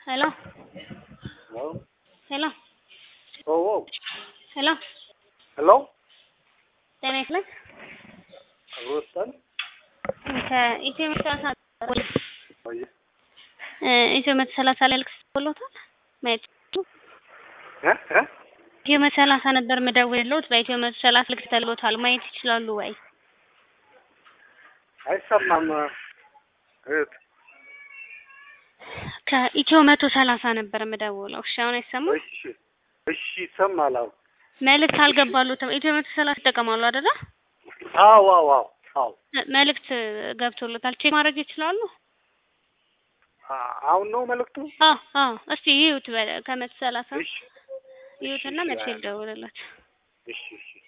Hello? Hello? Hello? Oh, oh. Hello? Hello? ጤና ይስጥልኝ። አብሮታል? ከኢትዮ መቶ ሰላሳ ቆየ እ ኢትዮ መቶ ሰላሳ ላይ ልክ ብሎታል ማየት እ እ ኢትዮ መቶ ሰላሳ ነበር የምደውልልዎት በኢትዮ መቶ ሰላሳ ልክ ተልቦታል ማየት ይችላሉ ወይ? አይሰማም። እህት ከኢትዮ መቶ ሰላሳ ነበር የምደውለው። እሺ አሁን አይሰማም? እሺ እሺ ይሰማል። አሁን መልእክት አልገባሉትም። ኢትዮ መቶ ሰላሳ ይጠቀማሉ አይደለ? አዎ አዎ አዎ አዎ መልእክት ገብቶሎታል። ቼክ ማድረግ ይችላሉ? አ- አሁን ነው መልእክቱ? አዎ አዎ። እስቲ ይዩት በ- ከመቶ ሰላሳ እሺ ይዩትና እሺ፣ መቼ እሺ፣ ልደውልላችሁ? እሺ እሺ